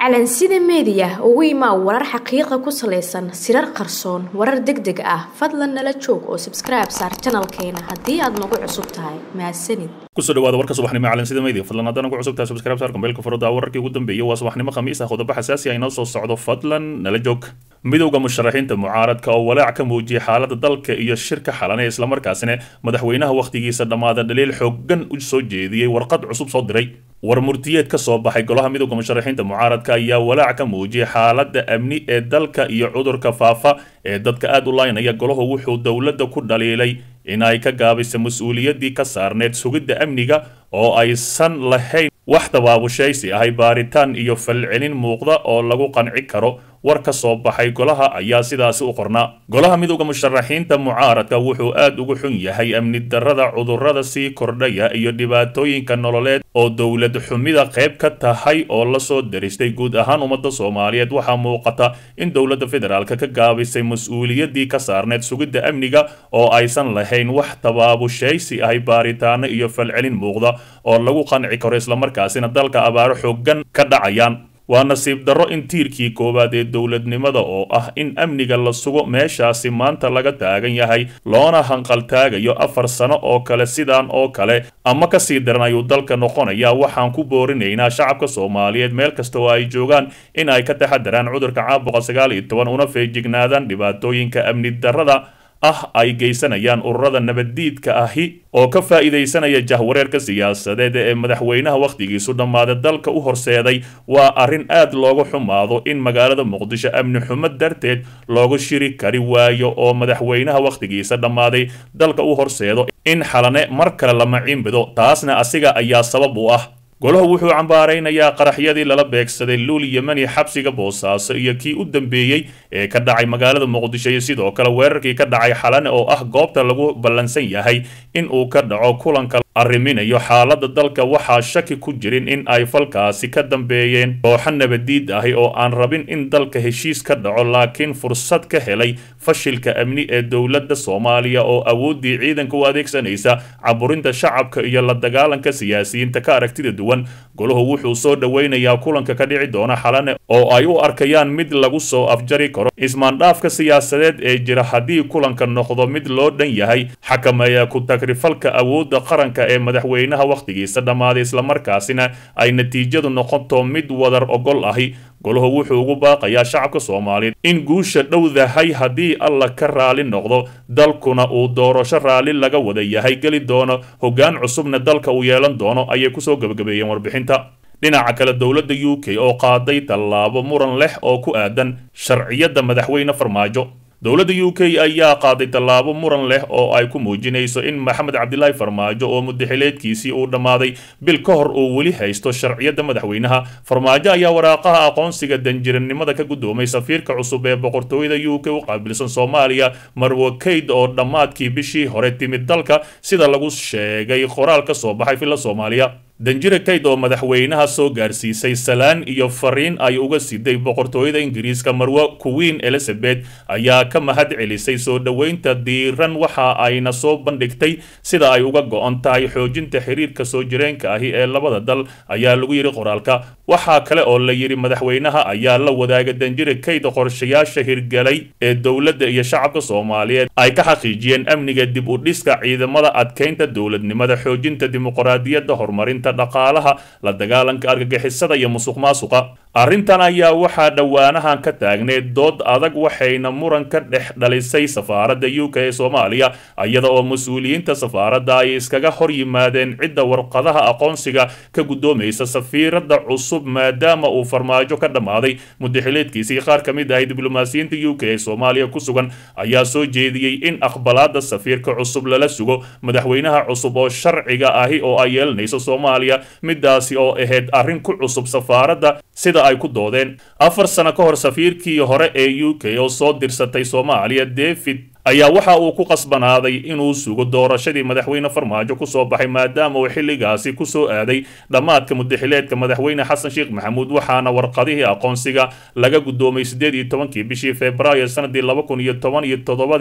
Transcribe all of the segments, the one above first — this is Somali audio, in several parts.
calansida meediya ugu imaa warar xaqiiqa ku salaysan sirar qarsoon warar deg deg ah fadlan nala joog oo sabskribe saar janalkeena haddii aad nagu cusub tahay mahadsanid kusoo dhawaada warka subaxnimo calansida media fadlan haddana ku cusub tahay subscribe saar kambeelka farooda wararkii ugu dambeeyay waa subaxnimo khamiis ah qodobo xasaasi ah inoo soo socdo fadlan nala joog midowda musharaxiinta mucaaradka oo walaac ka muujiyay xaalada dalka iyo shirka xalane islamarkaasina madaxweynaha wakhtigiisa dhammaada dhaliil xoogan u soo jeediyey warqad cusub soo diray war murtiyeed ka soo baxay golaha midowda musharaxiinta mucaaradka ayaa walaac ka muujiyay xaalada amni ee dalka iyo cudurka faafa ee dadka aada u laynaya golahu wuxuu dowladda ku dhaliilay in ay ka gaabisa mas-uuliyaddii ka saarneed sugidda amniga oo aysan lahayn wax tabaabushaysi ahay baaritaan iyo falcelin muuqda oo lagu qanci karo war ka soo baxay golaha ayaa sidaasi u qornaa golaha midowda musharaxiinta mucaaradka wuxuu aada ugu xun yahay amni darrada cudurrada sii kordhaya iyo dhibaatooyinka nololeed oo dowlad xumida qayb ka tahay oo lasoo daristay guud ahaan ummadda soomaaliyeed waxaa muuqata in dowladda federaalk ka gaabisay mas-uuliyaddii ka saarneed sugidda amniga oo aysan lahayn wax tabaabushaysi ahay baaritaano iyo falcelin muuqda oo lagu qanci karo islamarkaasina dalka abaaro xoogan ka dhacayaan waa nasiib darro in tiirkii koowaad ee dowladnimada oo ah in amniga la sugo meeshaasi maanta laga taagan yahay loona hanqaltaagayo afar sano oo kale sidaan oo kale ama kasii daran ayuu dalka noqonaya waxaan ku boorinaynaa shacabka soomaaliyeed meel kasta oo ay joogaan in ay ka taxadaraan cudurka caabuqa sagaal iyo toban una feejignaadaan dhibaatooyinka amni darrada ah ay geysanayaan ururada nabaddiidka ahi oo ka faa'iidaysanaya jahwareerka siyaasadeed ee madaxweynaha wakhtigiisu dhammaaday dalka u horseeday waa arrin aad looga xumaado in magaalada muqdisho amni xumo darteed looga shiri kari waayo oo madaxweynaha wakhtigiisa dhammaaday dalka u horseedo in xalane mar kale la maciinbido taasna asiga ayaa sabab u ah golahu wuxuu cambaaraynayaa qaraxyadii lala beegsaday luul yemani xabsiga boosaaso iyo kii u dambeeyey ee ka dhacay magaalada muqdisho iyo sidoo kale weerarkii ka dhacay xalane oo ah goobta lagu ballansan yahay in uu ka dhaco kulanka arriminayo xaalada dalka waxaa shaki ku jirin in ay falkaasi ka dambeeyeen kooxo nabadiid ahi oo aan rabin in dalka heshiis ka dhaco laakiin fursad ka helay fashilka amni ee dowladda soomaaliya oo awooddii ciidanka u adeegsanaysa caburinta shacabka iyo la dagaalanka siyaasiyiinta ka aragtida duwan golahu wuxuu soo dhoweynayaa kulanka ka dhici doona xalane oo ay u arkayaan mid lagu soo afjari karo ismaandhaafka siyaasadeed ee jira haddii kulanka noqdo mid loo dhan yahay xakameeya ku tagrifalka awoodda qaranka ee madaxweynaha wakhtigiisa dhammaaday islamarkaasina ay natiijadu noqoto mid wadar ogol ahi golahu wuxuu ugu baaqayaa shacabka soomaaliyeed in guusha dhowdahay haddii alla ka raali noqdo dalkuna uu doorasho raalli laga wada yahay geli doono hoggaan cusubna dalka uu yeelan doono ayay kusoo gebagabeeyeen warbixinta dhinaca kale dowladda u k oo qaaday tallaabo muran leh oo ku aadan sharciyadda madaxweyne farmaajo dowladda u k ayaa qaaday tallaabo muran leh oo ay ku muujinayso in maxamed cabdilaahi farmaajo oo mudaxileedkiisii uu dhammaaday bil ka hor uu weli haysto sharciyadda madaxweynaha farmaajo ayaa waraaqaha aqoonsiga danjiranimada ka guddoomay safiirka cusub ee boqortooyada u k u qaabilsan soomaaliya marwo kayd oo dhammaadkii bishii hore timid dalka sida lagu sheegay qoraal ka soo baxay filla soomaaliya danjire kayd oo madaxweynaha soo gaarsiisay salaan iyo fariin ay uga siday boqortooyada ingiriiska marwo queen elizabeth ayaa ka mahad celisay soo dhoweynta diiran waxa ayna soo bandhigtay sida ay uga go-on tahay xoojinta xiriirka soo jireenka ahi ee labada dal ayaa lagu yidhi qoraalka waxaa kale oo la yidhi madaxweynaha ayaa la wadaaga danjire kayd qorshayaasha hirgelay ee dowladda iyo shacabka soomaaliyeed ay ka xaqiijiyeen amniga dib u dhiska ciidamada adkeynta dowladnimada xoojinta dimuqraadiyadda horumarinta dhaqaalaha la dagaalanka argagixisada iyo musuq maasuqa arrintan ayaa waxaa dhowaanahan ka taagneed dood adag waxayna muran ka dhex dhalisay safaaradda u k ee soomaaliya iyada oo mas-uuliyiinta safaaradda ay iskaga hor yimaadeen cidda warqadaha aqoonsiga ka guddoomaysa safiiradda cusub maadaama uu farmaajo ka dhammaaday mudaxileedkiisii qaar ka mid ahay diblomaasiyiinta u k ee soomaaliya ku sugan ayaa soo jeediyey in aqbalaadda safiirka cusub lala sugo madaxweynaha cusub oo sharciga ahi oo ay yeelanayso soomaaliya midaasi oo ahayd arrin ku cusub safaaradda sida ay ku doodeen afar sano ka hor safiirkii hore ee u k oo soo dirsatay soomaaliya david ayaa waxa uu ku qasbanaaday inuu sugo doorashadii madaxweyne farmaajo kusoo baxay maadaama uu xilligaasi kusoo aaday dhammaadka mudaxileedka madaxweyne xasan sheekh maxamuud waxaana warqadihii aqoonsiga laga guddoomay siddeed iyo tobankii bishii februaayo sanadii laba kun iyo toban iyo toddobadii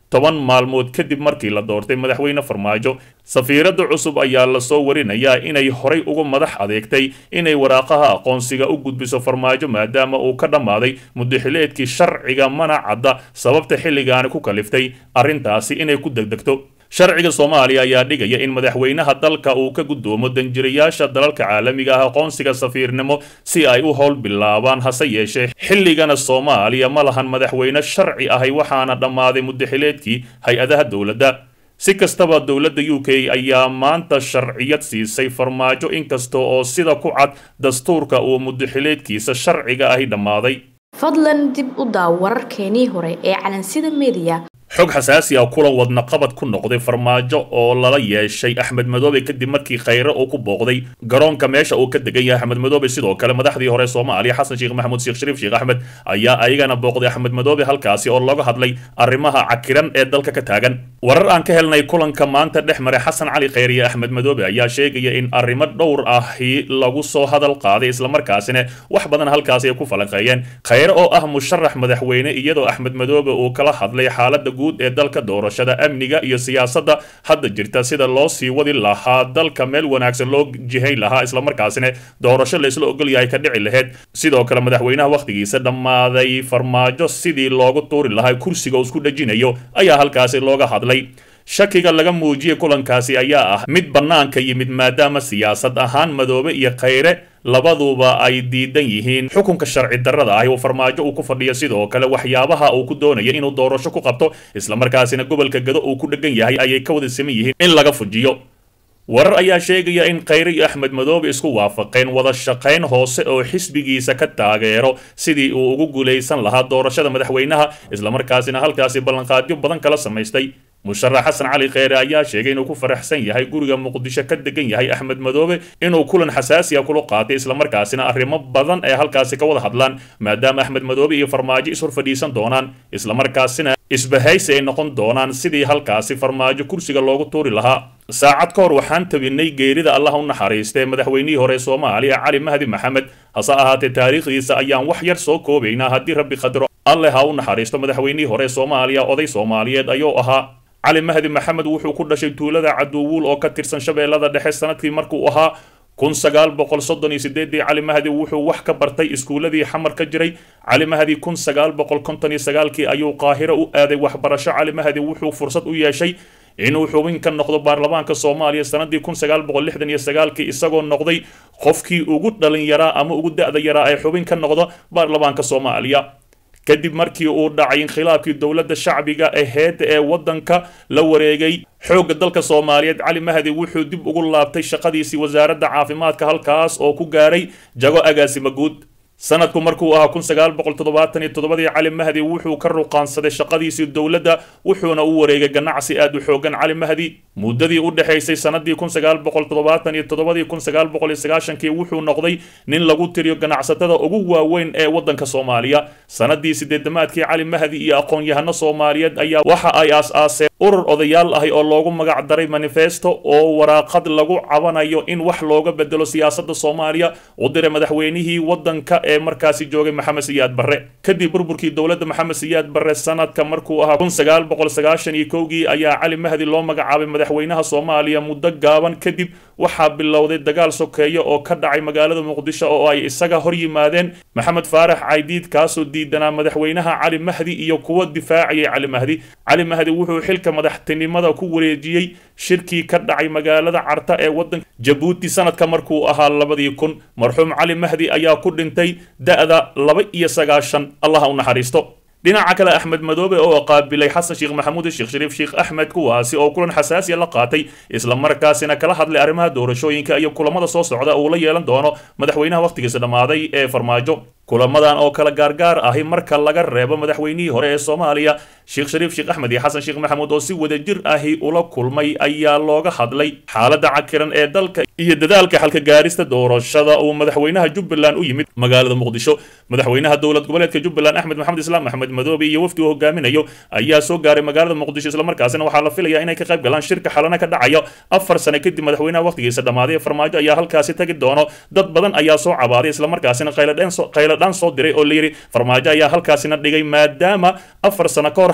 toban maalmood kadib markii la doortay madaxweyne farmaajo safiiradda cusub ayaa lasoo warinayaa inay horay uga madax adeegtay inay waraaqaha aqoonsiga u gudbiso farmaajo maadaama uu ka dhammaaday mudaxileedkii sharciga mana cadda sababta xilligaani ku kaliftay arrintaasi inay ku degdegto sharciga soomaaliya ayaa dhigaya in madaxweynaha dalka uu ka guddoomo danjirayaasha dalalka caalamiga ah aqoonsiga safiirnimo si ay u howl bilaabaan hase yeeshee xilligana soomaaliya ma lahan madaxweyne sharci ahay waxaana dhammaaday mudaxileedkii hay-adaha dowladda si kastaba dowladda u k ayaa maanta sharciyad siisay farmaajo inkasta oo sida ku cad dastuurka uu mudaxileedkiisa sharciga ahi dhammaaday fadlan dib u daaw wararkeenii hore ee calansida mediya xog xasaasi ah kulan wadna qabad ku noqday farmaajo oo lala yeeshay axmed madoobe kadib markii khayre uu ku booqday garoonka meesha uu ka degan yahay axmed madoobe sidoo kale madaxdii hore soomaaliya xasan sheekh maxamuud sheekh shariif sheekh axmed ayaa ayagana booqday axmed madoobe halkaasi oo looga hadlay arrimaha cakiran ee dalka ka taagan warar aan ka helnay kulanka maanta dhex maray xasan cali khayre iyo axmed madoobe ayaa sheegaya in arrimo dhowr ahi lagu soo hadal qaaday islamarkaasina wax badan halkaasi ay ku falanqeeyeen khayre oo ah musharax madaxweyne iyadoo axmed madoobe uu kala hadlay xaalada guud ee dalka doorashada amniga iyo siyaasadda hadda jirta sida loo sii wadi lahaa dalka meel wanaagsan loo jihayn lahaa islamarkaasina doorasho laysla ogol yahay ka dhici laheyd sidoo kale madaxweynaha wakhtigiisa dhammaaday farmaajo sidii loogu tuuri lahaa kursiga uu isku dhejinayo ayaa halkaasi looga hadlay shakiga laga muujiyey kulankaasi ayaa ah mid bannaanka yimid maadaama siyaasad ahaan madoobe iyo khayre labaduba ay diidan yihiin xukunka sharci darrada ahi oo farmaajo uu ku fadhiyo sidoo kale waxyaabaha uu ku doonaya inuu doorasho ku qabto islamarkaasina gobolka gado uu ku dhegan yahay ayay ka wada saman yihiin in laga fujiyo warar ayaa sheegaya in khayre iyo axmed madoobe isku waafaqeen wada shaqayn hoose oo xisbigiisa ka taageero sidii uu ugu guulaysan lahaa doorashada madaxweynaha islamarkaasina halkaasi ballanqaadyo badan kala samaystay musharax xasan cali kheyre ayaa sheegay inuu ku faraxsan yahay guriga muqdisho ka degan yahay axmed madoobe inuu kulan xasaasiya kula qaatay islamarkaasina arrimo badan ee halkaasi ka wada hadlaan maadaama axmed madoobe iyo farmaajo ishor fadhiisan doonaan islamarkaasina isbahaysi ay noqon doonaan sidii halkaasi farmaajo kursiga loogu tuuri lahaa saacad ka hor waxaan tabinay geerida allah u naxariistee madaxweynihii hore soomaaliya cali mahdi maxamed hase ahaatee taariikhdiisa ayaan wax yar soo koobaynaa haddii rabbi qadro alle ha u naxariisto madaxweynihii hore soomaaliya oday soomaaliyeed ayuu ahaa cali mahdi maxamed wuxuu ku dhashay tuulada caduwuul oo ka tirsan shabeellada dhexe sanadkii markuu ahaa kun sagaal boqol soddon iyo sideedii cali mahdi wuxuu wax ka bartay iskuuladii xamar ka jiray cali mahdi kun sagaal boqol konton iyo sagaalkii ayuu qaahiro u aaday waxbarasho cali mahdi wuxuu fursad u yeeshay inuu xubin ka noqdo baarlamaanka soomaaliya sanadii kun sagaal boqol lixdan iyo sagaalkii isagoo noqday qofkii ugu dhalin yaraa ama ugu da-da yaraa ee xubin ka noqdo baarlamaanka soomaaliya kadib markii uu dhacay inkhilaafkii dowladda shacbiga aheyd ee waddanka la wareegay xoogga dalka soomaaliyeed cali mahdi wuxuu dib ugu laabtay shaqadiisii wasaaradda caafimaadka halkaas oo ku gaaray jago agaasima guud sanadku markuu ahaa kun sagaal boqol toddobaatan iyo toddobadii cali mahdi wuxuu ka ruqaansaday shaqadiisii dowladda wuxuuna u wareegay ganacsi aad u xoogan cali mahdi muddadii u dhexaysay sanadii kun sagaal boqol toddobaatan iyo toddobadii kun sagaal boqol iyo sagaashankii wuxuu noqday nin lagu tiriyo ganacsatada ugu waaweyn ee waddanka soomaaliya sanadii sideedamaadkii cali mahdi iyo aqoon-yahano soomaaliyeed ayaa waxa ay aas-aaseen urur odayaal ahi oo loogu magac daray manifesto oo waraaqad lagu cabanayo in wax looga bedelo siyaasadda soomaaliya u diray madaxweynihii waddanka ee markaasi joogay maxamed siyaad barre kadib burburkii dowladda maxamed siyaad barre sanadka markuu ahaa kun sagaal boqol sagaashan iyo kowgii ayaa cali mahdi loo magacaabay madaxweynaha soomaaliya muddo gaaban kadib waxaa bilowday dagaal sokeeya oo ka dhacay magaalada muqdisho oo ay isaga hor yimaadeen maxamed faarax caydiid kaasoo diidanaa madaxweynaha cali mahdi iyo kuwa difaacayay cali mahdi cali mahdi wuxuu xilka madaxtinimada ku wareejiyey shirkii ka dhacay magaalada carta ee waddanka jabuuti sanadka markuu ahaa labadii kun marxuum cali mahdi ayaa ku dhintay da-da laba iyo sagaashan allaha u naxariisto dhinaca kale axmed madoobe oo qaabilay xasan sheekh maxamuud sheekh shariif sheekh axmed kuwaasi oo kulan xasaasiya la qaatay islamarkaasina kala hadlay arrimaha doorashooyinka iyo kulamada soo socda uu la yeelan doono madaxweynaha wakhtigiisa dhammaaday ee farmaajo kulamadan oo kala gaargaar ahi marka laga reebo madaxweynihii hore ee soomaaliya sheekh shariif sheekh axmed iyo xasan sheekh maxamuud oo si wadajir ahi ula kulmay ayaa looga hadlay xaaladda cakiran ee dalka iyo dadaalka xalka gaarista doorashada uu madaxweynaha jubbaland u yimid magaalada muqdisho madaxweynaha dowlad goboleedka jubbaland axmed maxamed islaam axmed madoobe iyo wafdi uu hogaaminayo ayaa soo gaaray magaalada muqdisho islamarkaasina waxaa la filayaa inay ka qayb galaan shirka xalana ka dhacayo afar sane kadib madaxweynaha wakhtigiisa dhammaaday ee farmaajo ayaa halkaasi tagi doono dad badan ayaa soo cabaaday islamarkaasina qayladhaan dhan soo diray oo layidhi farmaajo ayaa halkaasina dhigay maadaama afar sano ka hor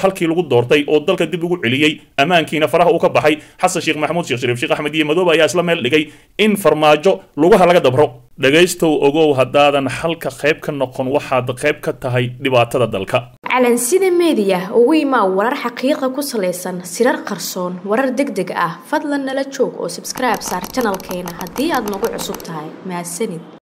halkii lagu doortay oo dalka dib ugu celiyey ammaankiina faraha uu ka baxay xasan sheekh maxamuud sheekh shariif sheekh axmed iyo madoobe ayaa isla meel dhigay in farmaajo lugaha laga dabro dhegaystow ogow haddaadan xalka qayb ka noqon waxaad qayb ka tahay dhibaatada dalka calansida meediya ugu imaa warar xaqiiqa ku salaysan sirar qarsoon warar deg deg ah fadlan nala joog oo sabskribe saar janalkeena haddii aad nagu cusub tahay mahadsanid